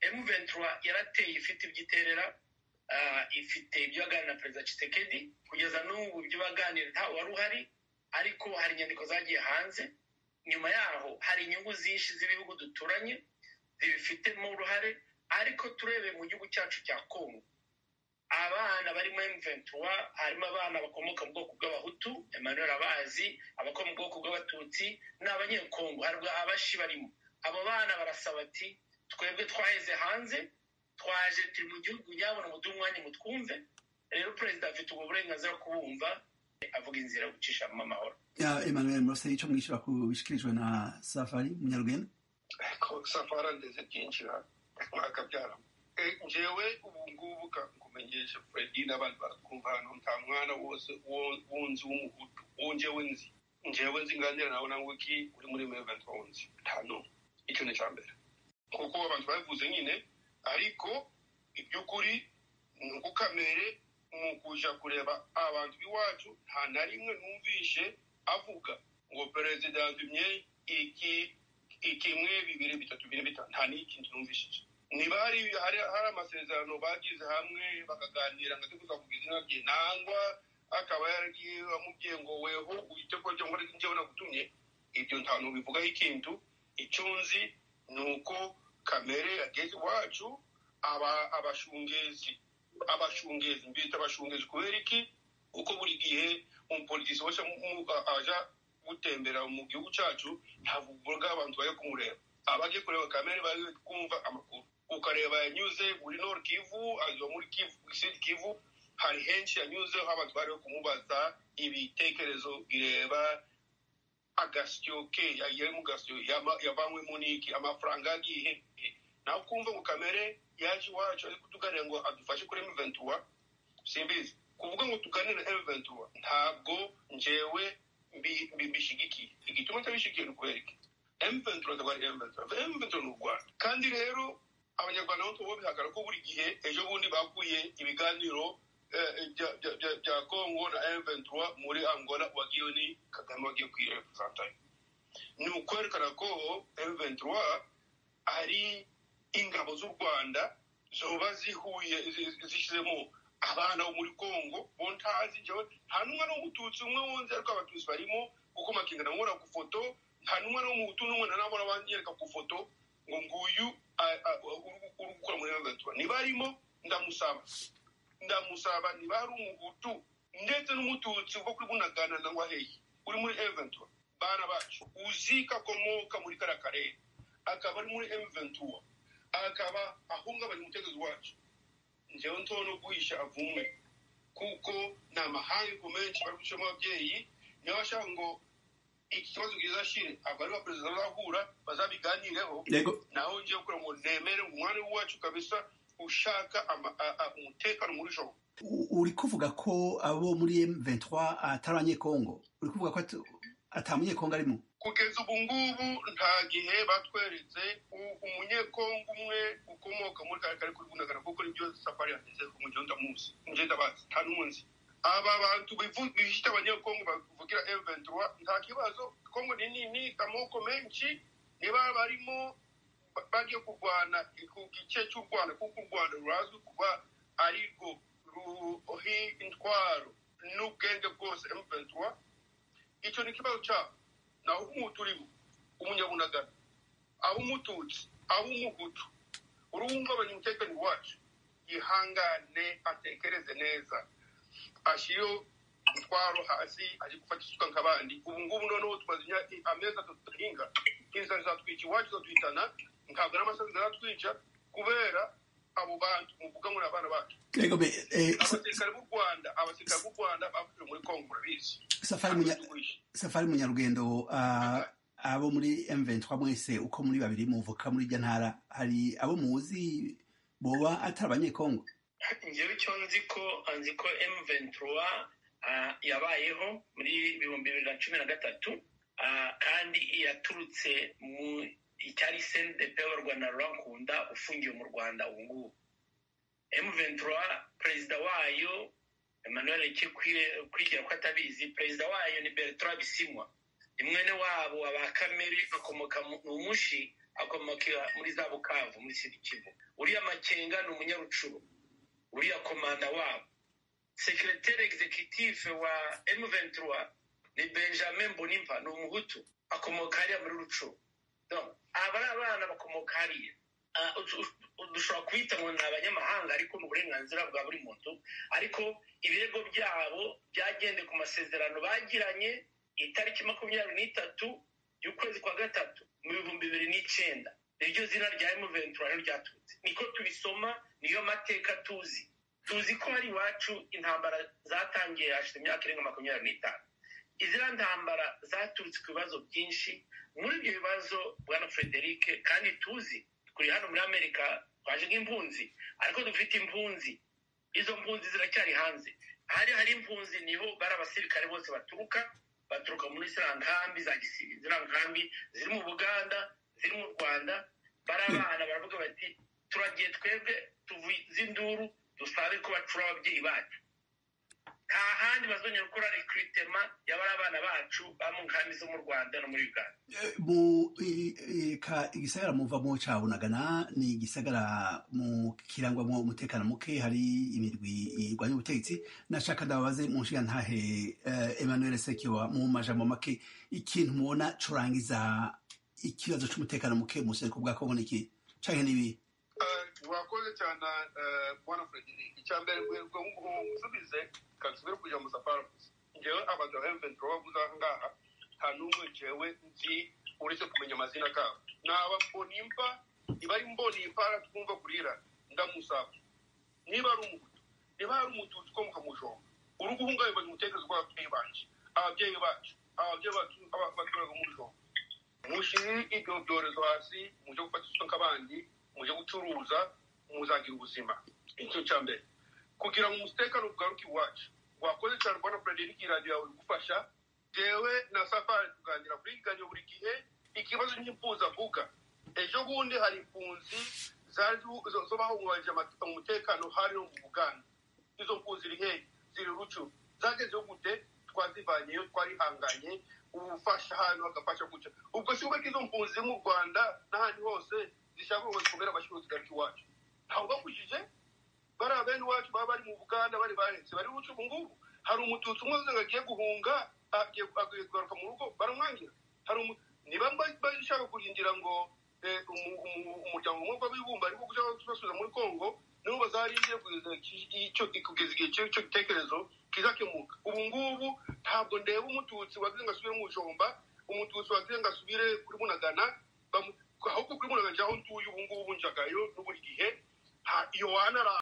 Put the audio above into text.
emu ventura yarateye ifite ibyo iterera ifite ibyo yaganira na perezida Tshisekedi kugeza n'ubu ibyo baganira ntawe wari uhari ariko hari inyandiko zagiye hanze nyuma yaho hari inyungu zinshi z'ibihugu duturanye zibifitemo uruhare ariko turebeye mu gihugu cyacu cya kongo abana barimo emuventura harimo abana bakomoka mu bwoko bw'abahutu emmanuel abazi abakomoka mu bwoko bw'abatutsi ni abanyekongo hari abashi barimo abo bana barasaba ati twebwe twaheze hanze twaje turi mu gihugu nyabona ubuduha umwanya mu twumve rero perezida afite ubwo burenganzira bwo kubumva avuga inzira yo gucishamo amahoro emmanuel muraseri icyo mwishyura ku bishyikirijwe na safari munyarugenda safari ndetse byinjira mwakabyaramo ngewe ubu ngubu nkumenyesha fredi n'abandi baratwumva hano nta mwana wose wunzi w'umuhutu wungewe nzi ngewe nzi nganira nawe nangwe ki uri muri meventi wunzi nta n'umwe icyo ni icya mbere kuko abantu babivuze nyine ariko iby'ukuri ni ugukamere mu kuja kureba abantu b'iwacu nta na rimwe numvishe avuga ngo perezida yazimye iki ikimwe bibiri bitatu bine bitanu nta n'ikintu numvishije niba hari hari amasezerano bagize hamwe bakaganira ngo atuguza kugira izina rye nangwa akaba yaragiye amubwiye ngo weho uhite ko njye nkora njyewe nagutumye ibyo nta nubivugaho ikintu icyo nzi ni uko kamere yageze iwacu aba abashungezi abashungezi mbita abashungezi kubera iki uko buri gihe umupolitisi wese aja gutembera mu gihugu cyacu ntavuga abantu bajya kumureba abajya kureba kamere bari kumva amakuru ukareba yanyuze muri nord kivu anyuze muri sud kivu hari henshi yanyuzeho abantu bari kumubaza ibitekerezo bireba agasyo ke yari mu gasyo yavanywemo niki amafaranga yagiye nawe ukumva ngo kamere yaje iwacu ari kutuganira ngo adufashe kuri emuventura simbizi kuvuga ngo tuganire emuventura ntabwo njewe mbishigikiye igituma cyabishigikiye ni ukubera iki emuventura ndagwari emuventura emuventura ni u rwanda kandi rero abanyarwanda bo tubo bihagara ko buri gihe ejo bundi bakuye ibiganiro bya kongo na emuventura muri angola wagiye ni kagame wagiye kwirepresentayo ni ukwerekana ko emuventura ari ingabo z'u rwanda zoba zihuye zishyizemo abana bo muri kongo bo ntazi njyewe nta n'umwe n'umututsi umwe wunze ariko abatutsi barimo kuko makingana nkora ku foto nta n'umwe n'umuhutu n'umwe nanabona banyereka ku foto ngo nguyu uri gukora muri gatura niba arimo ndamusaba ndamusaba niba ari umuhutu ndetse n'umututsi uva kuri bunagana na waheye uri muri eventura bana bacu uzi ko akomoka muri kariya karere akaba ari muri eventura akaba ahungabanya umutegetsi wacu njyewe nto no guhisha avume kuko ni amahanga ku menshi bari gucamo ababyeyi niyo bashaka ngo iki kibazo kiza shire aba ari abaperezida bazahura bazabiganireho naho ngiye kugira ngo nemere umwanya wacu kabisa ushaka umutekano muri joro uri kuvuga ko abo muri M23 atari abanyekongo uri kuvuga ko atamunyekongo arimo kugeza ubu ngubu nta gihe batweretse umunyekongo umwe ukomoka muri kare kare kuri bunagana kuko nibyo safari yageze ku mujyi ndamuzi mujyi ndabazi nta n'umunsi aba bantu bifite abanyekongo bavugira M23 nta kibazo kongo ni nini amoko menshi niba barimo bagiye kurwana ku gice cy'u rwanda kuko u rwanda rurazwi kuba ari rwo ruhi intwaro n'ubwenge bwose M23 icyo ni ikibazo cyabo naho umuhutu urimo umunyabunagana ab'umututsi ab'umuhutu uruhungabanya umutekano wacu yihangane atekereze neza ashyiriyeho umutwaro hasi ari gufata isuka nk'abandi ubu ngubu noneho tumaze amezi atatu duhinga inzara zatwica iwacu zatuhitana ntabwo n'amasazi zatwica kubera abo bantu muvuga ngo ni abana bacu abasirikare b'u rwanda abasirikare b'u rwanda bapfuye muri kongo murabizi safari munyarugendo abo muri M23 mwese uko muri babiri muvuka muri iryo ntara hari abo muzi boba atari abanyekongo njyewe icyo nzi ko nzi ko M23 yabayeho muri bihumbi bibiri na cumi na gatatu kandi yaturutse mu icyari sendepe Rwanda rurankunda ufungiye mu rwanda ubu ngubu M23 perezida wayo Emmanuel kwigira ko atabizi perezida wayo ni Bertrand Bisimwa ni mwene wabo aba kamere akomoka mu mushi akomoka muri za bukavu muri sirikivu uriya makenga ni umunyarucuru uriya komanda wabo sekireteri egizekitifu wa emuventura ni benjamin bonimpa ni umuhutu akomoka hariya muri rucuru aba ari abana bakomoka hariya dushobora kwita ngo ni abanyamahanga ariko ni uburenganzira bwa buri muntu ariko ibirego byabo byagendeye ku masezerano bagiranye itariki makumyabiri n'itatu y'ukwezi kwa gatatu mu bihumbi bibiri n'icyenda niryo zina rya emuventura ryaturutse niko tubisoma niyo mateka tuzi tuzi ko hari iwacu intambara zatangiye hashize imyaka irenga makumyabiri n'itanu iziriya ntambara zaturutse ku bibazo byinshi muri ibyo bibazo bwana frederic kandi tuzi turi hano muri amerika twaje nk'impunzi ariko dufite impunzi izo mpunzi ziracyari hanze hari hari impunzi niho bari abasirikare bose baturuka baturuka muri ziriya nkambi za gisirikare ziriya nkambi ziri mu buganda ziri mu rwanda barabana baravuga bati turagiye twebwe tuvuze induru dusabe ko bacura ababyeyi bacu nta handi bazongera gukora rekiritema y'abari abana bacu ba mu nkambi zo mu rwanda no muri uganda mu igisagara muva mu cabunagana ni igisagara mu kirangwamo umutekano muke hari imirwi irwanya ubutegetsi nashaka ndababaze mu nshinga ntahe emmanuel sekiwa mu majambo make ikintu mubona curangiza ikibazo cy'umutekano muke mu buseruko bwa kongo ni iki canke n'ibi wakoze cyane bwana frederic icya mbere ngo nsubize kansubire kuja mu safari gusa ngewe abagabo emventura bavuze aha ngaha nta n'umwe jewe nzi uretse kumenya amazina kabo naba mbonimpa niba ari mbonimpa twumva kurira ndamusaba niba ari umuhutu niba ari umututu ukomoka mu jombo uri guhungabanya umutekereza w'ababyeyi bacu ababyeyi bacu ababyeyi bacu abaturage mu jombo mushire ibyo byorezo hasi muje gufata isuka abandi muje gucuruza muzagira ubuzima icyo cya mbere kugira ngo umutekano ugaruke iwacu wakoze cyane rwanda frederic iradiyo yawe igufasha jewe na safari tuganira kuri ganyo buri gihe ikibazo nyimfuza avuga ejo bundi hari impunzi zo bahungabanyije umutekano hari no mu buganda izo mpunzi iri hehe ziri rucu zagezeho gute twazivanyeyo twarihanganye ubufasha hano hagafasha gutya ubwo si ubwo izo mpunzi mu rwanda n'ahandi hose zishaka ngo zikomere amashyuruzi garuka iwacu ntawe ubakujije bariya bene iwacu baba bari mu buganda bari baretse bari buce ubu ngubu hari umututsi umwe ngo agiye guhunga agiye kugaruka mu rugo baramwangira hari niba bashaka kurindira ngo umuryango umwe w'abibumba ariko ushaka kubasubiza muri kongo nibo bazarindiye kugeza igihe cy'icyo gitekerezo kizakemuka ubu ngubu ntabwo ndeba umututsi wagize ngo asubire mu ijomba umututsi wagize ngo asubire kuri munagana ahubwo kuri munagana aho ntuye ubu ngubu njagayo n'uburi gihe iyo wanara